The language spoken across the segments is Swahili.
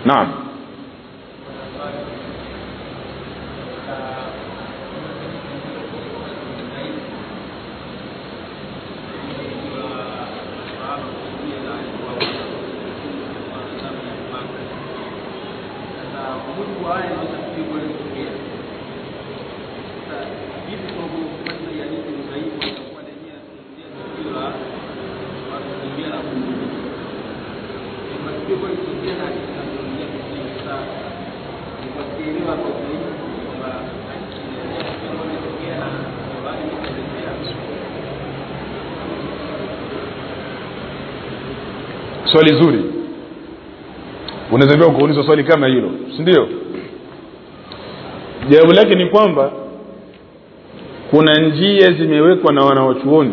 naam swali zuri unaweza pia kuulizwa swali kama hilo si ndio jawabu lake ni kwamba kuna njia zimewekwa na wanawachuoni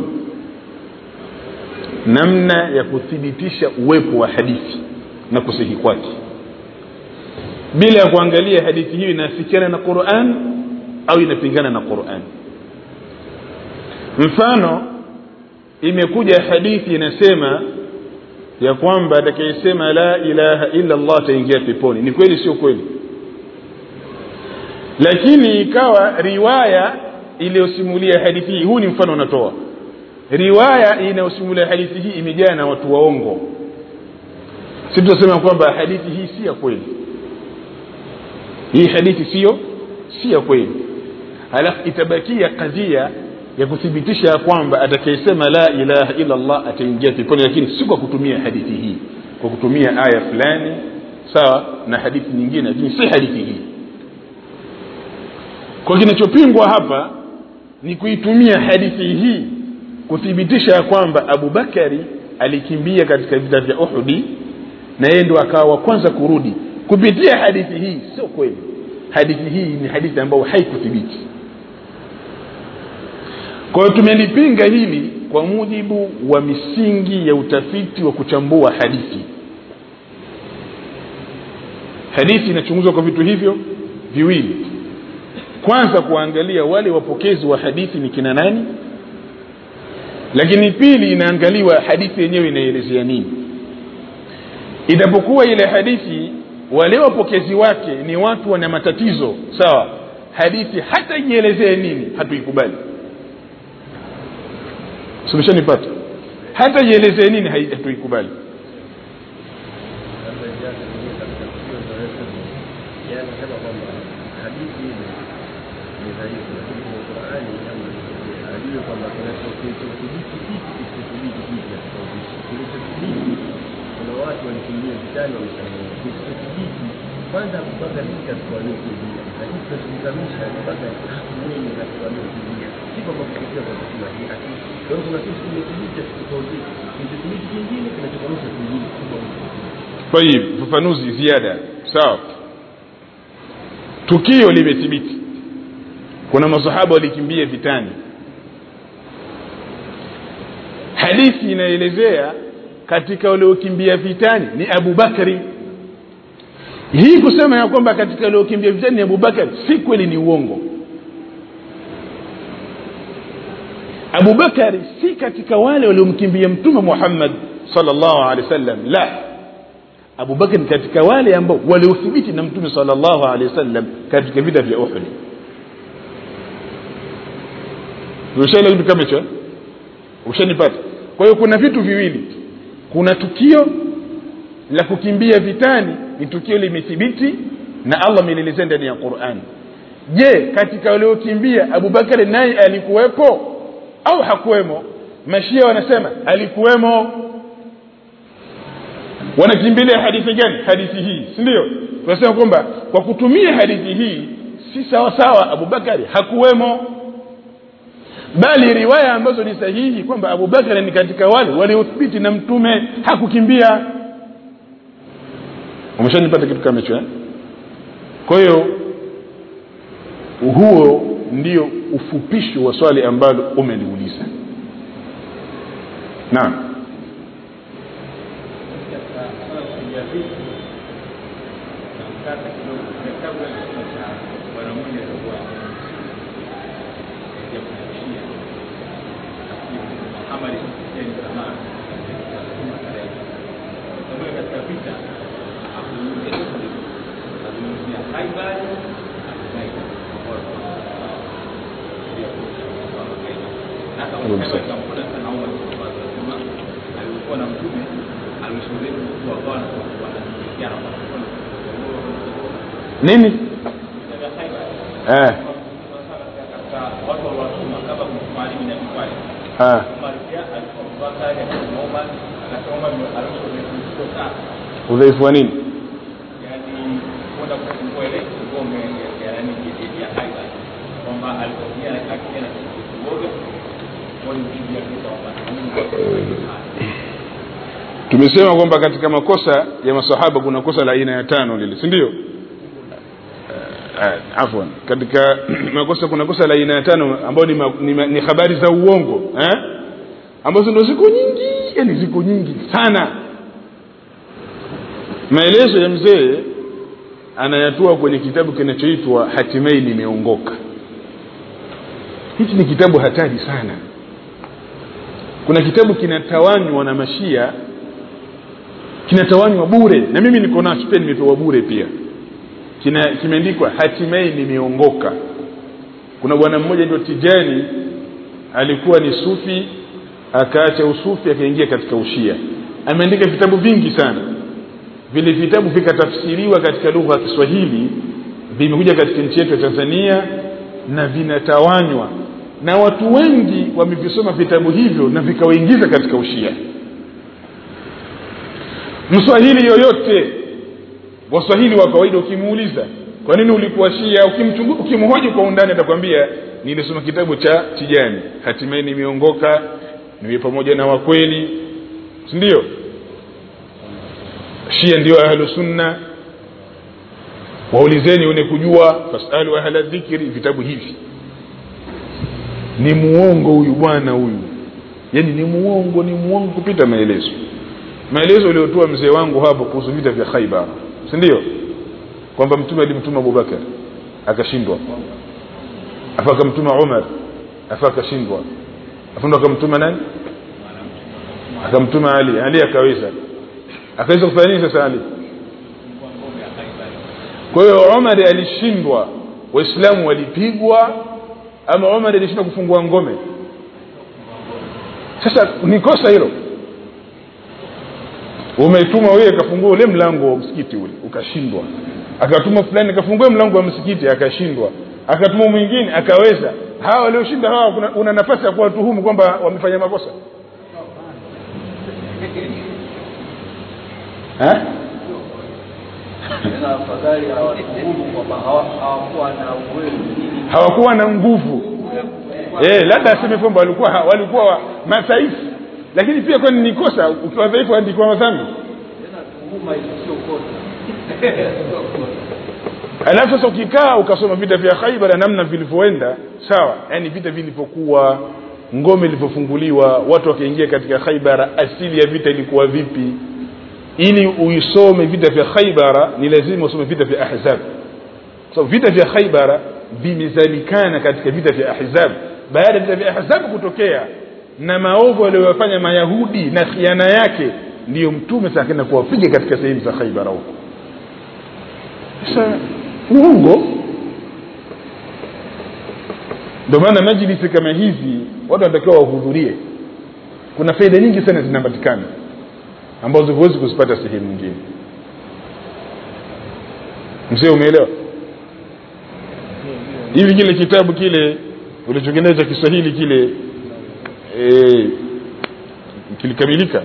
namna ya kuthibitisha uwepo wa hadithi na kusihi kwake bila ya kuangalia hadithi hiyo inafikiana na quran au inapingana na quran mfano imekuja hadithi inasema ya kwamba atakayesema la ilaha illa allah ataingia peponi ni kweli sio kweli lakini ikawa riwaya iliyosimulia hadithi hii huu ni mfano unatoa riwaya inayosimulia hadithi hii imejaa na watu waongo si tunasema kwamba hadithi hii si ya kweli hii hadithi sio si ya kweli halafu itabakia kadhia ya kuthibitisha ya kwamba atakayesema la ilaha illa allah ataingia peponi lakini si kwa kutumia hadithi hii kwa kutumia aya fulani sawa na hadithi nyingine lakini si hadithi hii kwa kinachopingwa hapa ni kuitumia hadithi hii kuthibitisha ya kwamba abubakari alikimbia katika vita vya uhudi na yeye ndo akawa wa kwanza kurudi kupitia hadithi hii sio kweli hadithi hii ni hadithi ambayo haikuthibiti kwa hiyo tumelipinga hili kwa mujibu wa misingi ya utafiti wa kuchambua hadithi hadithi inachunguzwa kwa vitu hivyo viwili kwanza kuangalia wale wapokezi wa hadithi ni kina nani lakini pili inaangaliwa hadithi yenyewe inaelezea nini itapokuwa ile hadithi wale wapokezi wake ni watu wana matatizo sawa hadithi hata ielezee nini hatuikubali sumeshanipata hata ielezee nini hatuikubali kwanza kupanga vita kuwaliokulia lakini tunachokizamisha mpaka mwenye na kuwaliokulia si kwamba kupitia kwa kusema hii lakini kwa hiyo kuna kitu kimethibitisha tofauti kilichothibiti kingine kinachokanusha kingine tayib ufafanuzi ziada sawa tukio limethibiti kuna masahaba walikimbia vitani hadithi inaelezea katika waliokimbia vitani ni abubakari hii kusema ya kwamba katika waliokimbia vitani ni abubakari si kweli ni uongo abubakari si katika wale waliomkimbia mtume muhammad salllahu alehi wa sallam la abubakar ni katika wale ambao waliothibiti na mtume salllahu alehi wasallam katika vita vya uhudi ushaelewa kitu kama hicho ushanipata kwa hiyo kuna vitu viwili kuna tukio la kukimbia vitani ni tukio limethibiti na allah amelielezea ndani ya qurani je katika waliokimbia abubakari naye alikuwepo au hakuwemo mashia wanasema alikuwemo wanakimbilia hadithi gani hadithi hii si ndio tunasema kwamba kwa kutumia hadithi hii si sawa sawa abubakari hakuwemo bali riwaya ambazo ni sahihi kwamba abubakari ni katika wale waliothibiti na mtume hakukimbia umeshanipata kitu kama hicho eh? kwa hiyo huo ndio ufupisho wa swali ambalo umeliuliza naam kata kidogo kabla ya kisa cha bwana mmoja alikuwa ya kumshia Muhammad Hussein Zaman katika vita hakuingia Khaibar alikuwa na mtume alishuhudia kuwa kwa wanashirikiana nini eh katika watu waliwatuma kama kumfanya na kufanya ah Umar pia alikuwa kale akasema Umar akasema Umar alishuhudia sana udhaifu wa nini yani kwenda kufungua ile ngome ya yani ya Khaibar kwamba alipokuja akija na kidogo walimpigia vita wapata tumesema kwamba katika makosa ya masahaba kuna kosa la aina ya tano lile si ndio uh, afwan katika makosa kuna kosa la aina ya tano ambayo ni, ma, ni, ma- ni habari za uongo eh? ambazo ndo ziko nyingi yani ziko nyingi sana maelezo ya mzee anayatoa kwenye kitabu kinachoitwa hatimai nimeongoka hichi ni kitabu hatari sana kuna kitabu kinatawanywa na mashia kinatawanywa bure na mimi niko nacho pia nimepewa bure pia kina kimeandikwa hatimaye nimeongoka kuna bwana mmoja ndio tijani alikuwa ni sufi akaacha usufi akaingia katika ushia ameandika vitabu vingi sana vile vitabu vikatafsiriwa katika lugha ya kiswahili vimekuja katika nchi yetu ya tanzania na vinatawanywa na watu wengi wamevisoma vitabu hivyo na vikawaingiza katika ushia mswahili yoyote waswahili wa kawaida ukimuuliza kwa nini ulikuwa shia ukimchungu- ukimhoji kwa undani atakwambia nilisoma kitabu cha tijani hatimaye nimeongoka niwe pamoja na wakweli si ndio shia ndio ahlu sunna waulizeni wenye kujua fasalu ahla dhikri vitabu hivi ni muongo huyu bwana huyu yaani ni muongo ni muongo kupita maelezo maelezo aliyotoa mzee wangu hapo kuhusu vita vya khaibar si ndio kwamba mtume alimtuma abubakar akashindwa afa akamtuma umar afa akashindwa afa ndo akamtuma nani akamtuma ali ali akaweza akaweza kufanya nini sasa ali kwa hiyo umar alishindwa waislamu walipigwa ama umar alishindwa kufungua ngome sasa ni kosa hilo umetuma wewe akafungua ule mlango wa msikiti ule ukashindwa akatuma fulani akafungua mlango wa msikiti akashindwa akatuma mwingine akaweza hawa walioshinda hawa kuna, una nafasi ya kuwatuhumu kwamba wamefanya makosa eh? tena afadhali hawatuhumu kwamba hawa- hawakuwa na uwezo nini hawakuwa na nguvu eh, labda aseme kwamba walikuwa walikuwa wa- madhaifu lakini pia kwani ni kosa ukiwa dhaifu andikwa madhambi tena tuhuma hizo sio kosa alafu sasa ukikaa ukasoma vita vya khaibar na namna vilivyoenda sawa yani vita vilivyokuwa ngome ilivyofunguliwa watu wakaingia katika khaibara asili ya vita ilikuwa vipi ili uisome vita vya khaibara ni lazima usome vita vya ahzab so vita vya khaibara vimezalikana katika vita vya ahzab baada ya vita vya ahzab kutokea na maovu waliyofanya mayahudi na khiana yake ndiyo mtume sasa akaenda kuwapiga katika sehemu za khaibara huko sasa uongo ndio maana majlisi kama hizi watu wanatakiwa wahudhurie kuna faida nyingi sana zinapatikana ambazo huwezi kuzipata sehemu nyingine mzee umeelewa hivi kile kitabu kile ulichokinea cha kiswahili kile e, kilikamilika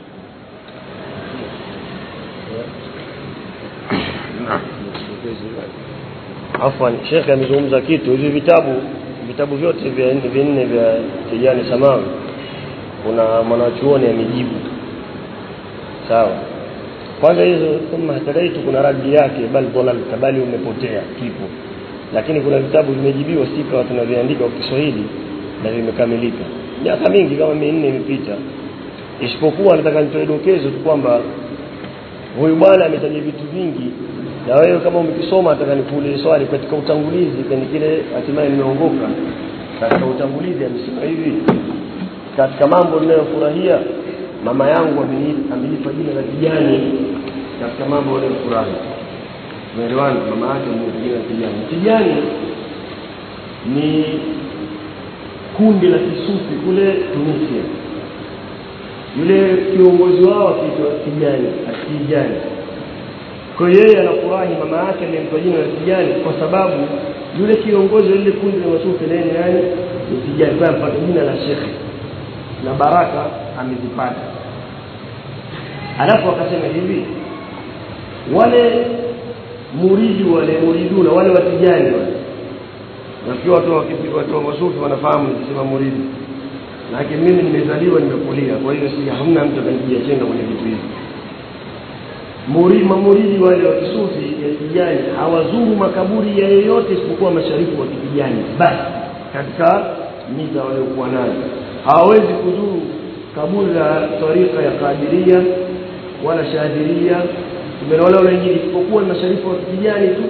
afwan shekhe amezungumza kitu hivi vitabu vitabu vyote vya nne vinne vya tijani samawi kuna mwanachuoni amejibu sawa kwanza hizo thumma hatadaitu kuna radi yake bal dhalalta bali umepotea kipo lakini kuna vitabu vimejibiwa sika tunaviandika kwa kiswahili na vimekamilika miaka mingi kama minne imepita isipokuwa nataka nitoe dokezo tu kwamba huyu bwana ametaja vitu vingi na wewe kama umekisoma nataka nikuulize swali katika utangulizi kwenye kile hatimaye nimeongoka katika utangulizi amesema hivi katika mambo ninayofurahia mama yangu ameni- amenipa jina la kijani katika mambo ninayofurahi umeelewana mama yake mmoja Tijani Tijani ni kundi la kisufi kule Tunisia yule kiongozi wao akiitwa Tijani Atijani kwa hiyo yeye anafurahi mama yake amempa jina la Tijani kwa sababu yule kiongozi wa lile kundi la masufi naye ni nani ni Tijani kwa mpata jina la shekhe na baraka amezipata alafu akasema hivi wale muridi wale muriduna wale watijani wale nafikiri watu wa kipi- watu wa masufi wanafahamu nikisema muridi lakini mimi nimezaliwa nimekulia kwa hiyo si hamna mtu atanipigia chenga kwenye vitu hivi muri mamuridi wale wa kisufi ya kijani hawazuru makaburi ya yeyote isipokuwa mashariki wa kijani basi katika miza waliokuwa nayo hawawezi kuzuru kaburi la tarika ya kadiria wala shadhiria wala wala wengine isipokuwa ni mashariki wa kijani tu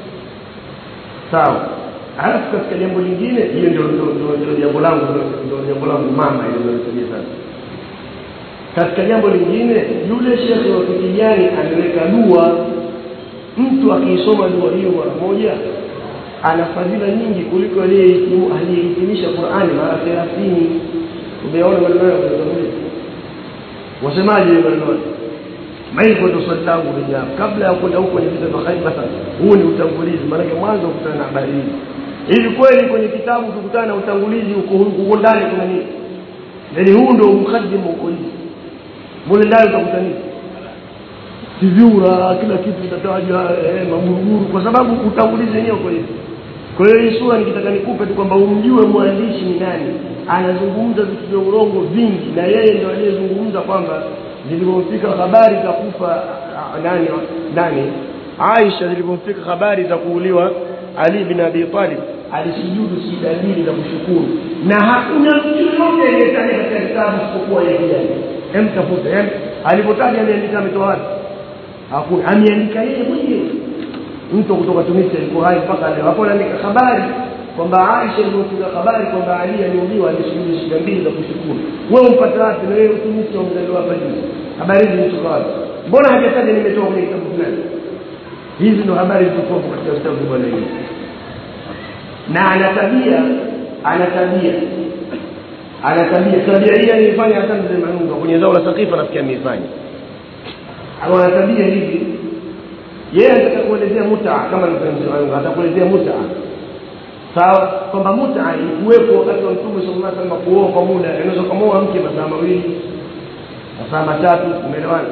sawa alafu katika jambo lingine hiyo ndio ndio- ndio- ndio jambo langu ndio- ndio jambo langu mama ile ndio sasa katika jambo lingine yule shekhe wa kijani ameweka dua mtu akiisoma dua hiyo mara moja ana fadhila nyingi kuliko aliyehitimu- aliyehitimisha Qur'ani mara 30 umeona maneno hayo kwenye Biblia wasemaje hiyo maneno hayo maiko ndo swali langu lenye hapa kabla ya kwenda huko kwenye vita vya Khaibar sasa huu ni utangulizi maanake mwanzo kukutana na habari hizi hivi kweli kwenye kitabu tukutana na utangulizi huko huko ndani kuna nini yaani huu ndio mkaddimu huko hivi mule ndani utakuta nini kivyura kila kitu kitatajwa eh, maguruguru kwa sababu utangulizi wenyewe uko hivi kwa hiyo hii sura nikitaka nikupe tu kwamba umjue mwandishi ni nani anazungumza vitu vya urongo vingi na yeye ndio aliyezungumza kwamba zilipomfika habari za kufa ah, nani nani Aisha zilipomfika habari za kuuliwa Ali bin Abi Talib alisujudu sijda mbili za kushukuru na hakuna mtu yoyote aliyetaja katika kitabu isipokuwa yeye kijana hem tafuta hem alipotaja ameandika ametoa wapi hakuna ameandika yeye mwenyewe mtu kutoka Tunisia yuko hai mpaka leo hapo anaandika habari kwamba Aisha ilipofika habari kwamba Ali aliuliwa alisujudu sijda mbili za kushukuru wewe umpata wapi na wewe Tunisia umezaliwa hapa juu habari hizi zimetoka wapi mbona hajataja nimetoka kwenye kitabu fulani hizi ndo habari zilizokuwa katika vitabu vya bwana hivi na ana tabia ana tabia ana tabia tabia hii aliifanya hata mzee Manunga kwenye zao la Sakifa nafikiri ameifanya ana tabia hivi yeye anataka kuelezea muta kama mzee Manunga atakuelezea muta sawa kwamba muta ilikuwepo wakati wa Mtume sallallahu alaihi wasallam kuoa kwa muda unaweza kumuoa mke masaa mawili masaa matatu umeelewana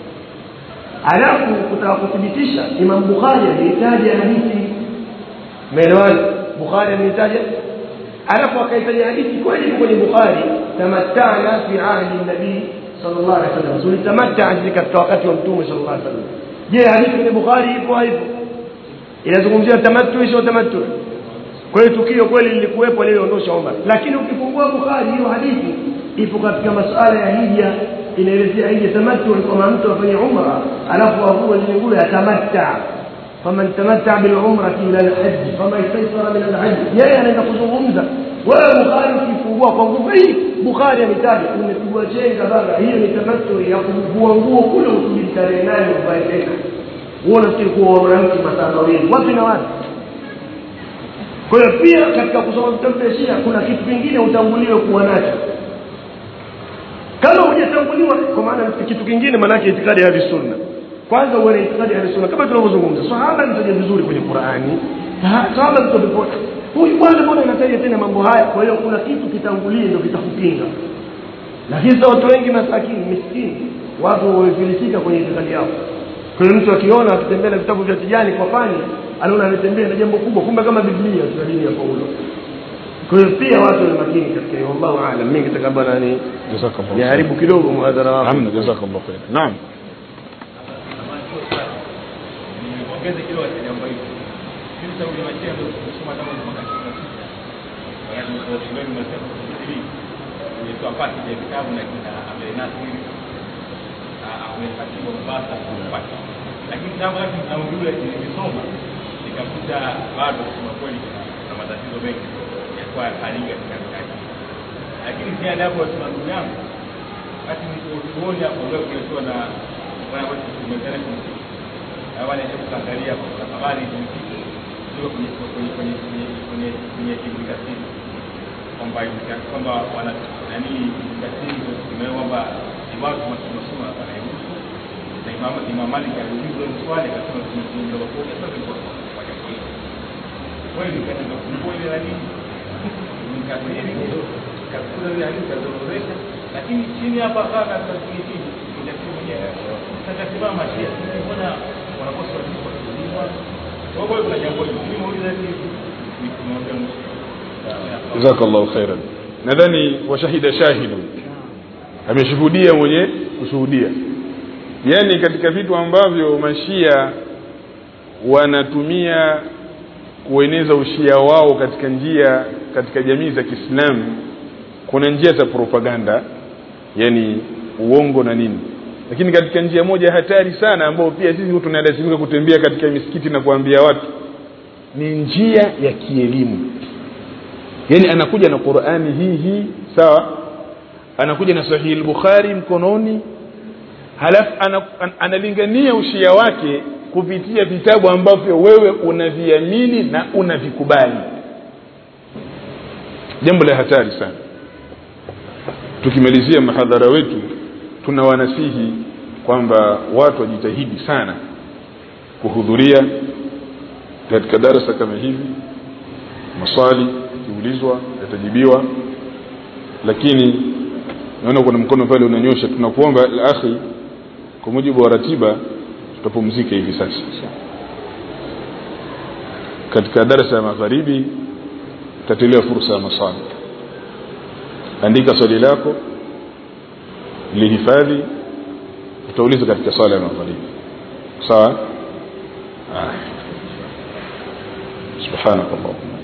alafu kutaka kuthibitisha Imam Bukhari alihitaja hadithi umeelewana Bukhari amehitaja alafu akaitaja hadithi kweli kwenye Bukhari tamattana fi ahdi nabii sallallahu alaihi wasallam tulitamatta katika wakati wa mtume sallallahu alaihi wasallam je hadithi kwenye Bukhari ipo haipo inazungumzia tamattu sio tamattu kwa hiyo tukio kweli lilikuwepo liliondosha Umar lakini ukifungua Bukhari hiyo hadithi ipo katika masuala ya hija inaelezea hija tamattu ni kama mtu afanye umra alafu avue zile nguo ya tamatta faman tamatta bil umrati ila al hajj fama istaysara min al hajj yeye anaenda kuzungumza wewe Bukhari ukifungua kwa nguvu hii Bukhari ametaja umepigwa chenga baba hiyo ni tamattu ya kuvua nguo kule usubiri tarehe nane uvae tena wewe unafikiri kuwa mwanamke masaa mawili wapi na wapi kwa hiyo pia katika kusoma vitabu vya Shia kuna kitu kingine utanguliwe kuwa nacho kama hujatanguliwa kwa maana ni kitu kingine maana yake itikadi ya sunna kwanza uwe na itikadi ya sunna kama tunavyozungumza sahaba mtaja vizuri kwenye Qur'ani sahaba mtu popote huyu bwana mbona anataja tena mambo haya kwa hiyo kuna kitu kitangulie ndio kitakupinga lakini sasa watu wengi masakini miskini watu wamefilisika kwenye itikadi yao kwa hiyo mtu akiona akitembea na vitabu vya tijani kwa fani anaona anatembea na jambo kubwa kumbe kama biblia tuna dini ya Paulo kwa hiyo pia watu ni makini katika hiyo wallahu aalam mimi kitaka bwana ni jazakallahu niharibu kidogo muhadhara wako hamna jazakallahu khair naam niongeze kidogo katika jambo hili kitu cha ulima chendo kusoma tangu mwaka 96 wakati nilikuwa shuleni nimesema kusubiri nilitoa pati ya vitabu na kina Amenas amepatiwa Mombasa kupata lakini kitabu hiki na ujue nilisoma nikakuta bado kusema kweli kuna matatizo mengi ya kwa hali katika kazi lakini si adabu ya ndugu yangu basi nilipotuoni hapo leo kulikuwa na bwana wetu tumetana kumsikia na wale ndio kuangalia kwa habari zimefika ziko kwenye kwenye kwenye kwenye kwenye kwenye Ibn Kathir kwamba Ibn Kathir kwamba wana nani Ibn Kathir ndio kwamba ibada tunasoma soma anayehusu na Imam Imam Malik aliulizwa hilo swali akasema tumefunga kwa kwa sasa kwa kwa jambo hilo kweli katika kufungua ile nani Ibn Kathir kakula ile hadithi kazoelesha lakini chini hapa kaka katika chini Ibn Kathir mwenyewe sasa simama shia sisi mbona wanakosa wajibu wa kuuliwa kwa hiyo kuna jambo hili mimi muuliza hivi ni kumwambia mwisho jazakallahu khairan nadhani washahida shahidu ameshuhudia mwenye kushuhudia yaani katika vitu ambavyo mashia wanatumia kueneza ushia wao katika njia katika jamii za kiislamu kuna njia za propaganda yani uongo na nini lakini katika njia moja hatari sana ambayo pia sisi tunalazimika kutembea katika misikiti na kuambia watu ni njia ya kielimu yani anakuja na qurani hii hii sawa anakuja na sahihi al-bukhari mkononi halafu ana, an, analingania ushia wake kupitia vitabu ambavyo wewe unaviamini na unavikubali jambo la hatari sana tukimalizia mahadhara wetu tunawanasihi kwamba watu wajitahidi sana kuhudhuria katika darasa kama hivi maswali kiulizwa yatajibiwa lakini naona kuna mkono pale unanyosha tunakuomba akhi kwa mujibu wa ratiba tutapumzika hivi sasa katika darasa ya magharibi tutatolewa fursa ya maswali andika swali lako lihifadhi utauliza katika swala ya magharibi sawa ah. subhanakallahumma